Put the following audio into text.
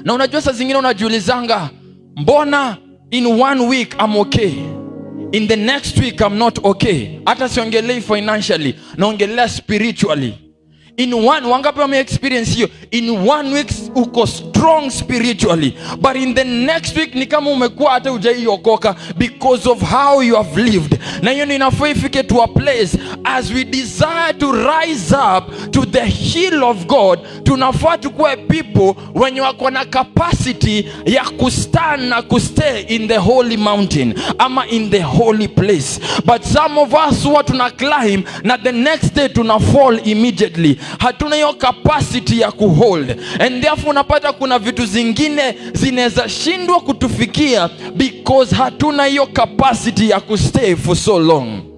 na unajua saa zingine unajiulizanga mbona in one week I'm okay in the next week I'm not okay hata siongelei financially naongelea spiritually in one wangapi wame experience hiyo in one week uko strong spiritually but in the next week ni kama umekuwa hata ujaiokoka because of how you have lived na hiyo ni inafaa ifike to a place as we desire to rise up to the hill of god tunafaa tukuwe people wenye wako na capacity ya kustand na kustay in the holy mountain ama in the holy place but some of us huwa tuna climb na the next day tuna fall immediately hatuna hiyo capacity ya kuhold and therefore unapata kuna vitu zingine zinaweza shindwa kutufikia because hatuna hiyo capacity ya kustay for so long